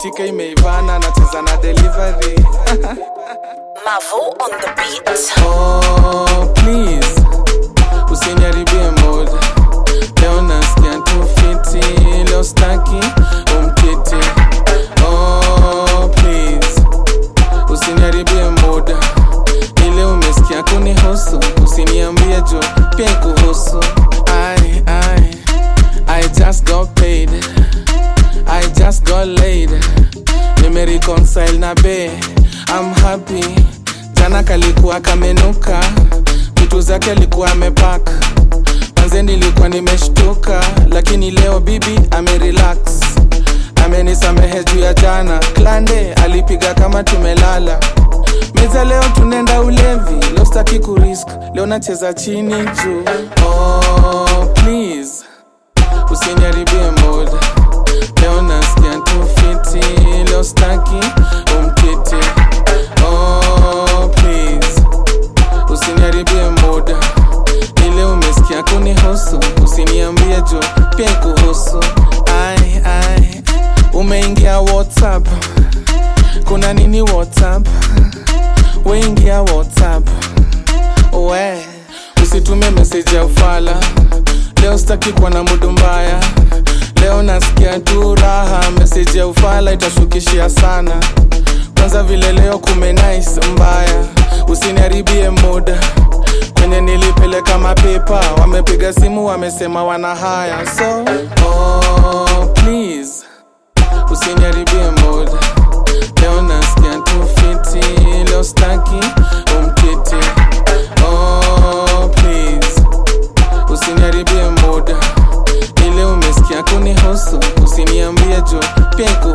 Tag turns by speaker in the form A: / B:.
A: imetika imeivana nacheza na delivery
B: Mavo on the beat.
A: oh, please usiniharibie mood leo nasikia tu fiti leo staki umkiti oh, please usiniharibie muda ile umesikia kunihusu usiniambie jo pia kuhusu I, I, I just got paid I just got laid nimereconcile na be I'm happy jana kalikuwa kamenuka vitu zake alikuwa amepaka manze nilikuwa nimeshtuka lakini leo bibi amerelax amenisamehe juu ya jana klande alipiga kama tumelala meza leo tunaenda ulevi leo staki kurisk leo nacheza chini juu oh, please usiniharibie mood leo nasikia tu fiti leo staki umkiti oh, please usiniharibie muda ile umesikia kunihusu usiniambie jo pia kuhusu ai ai umeingia whatsapp kuna nini whatsapp weingia whatsapp we usitume meseji ya ufala leo sitaki kuwa na mudu mbaya leo nasikia tu raha meseji ya ufala itashukishia sana kwanza vile leo kume nice mbaya usiniharibie muda kwenye nilipeleka mapepa wamepiga simu wamesema wana haya so oh, please usiniharibie muda leo nasikia tu fiti leo staki umkiti oh, please usiniharibie muda ile umesikia kunihusu usiniambie jo pia ku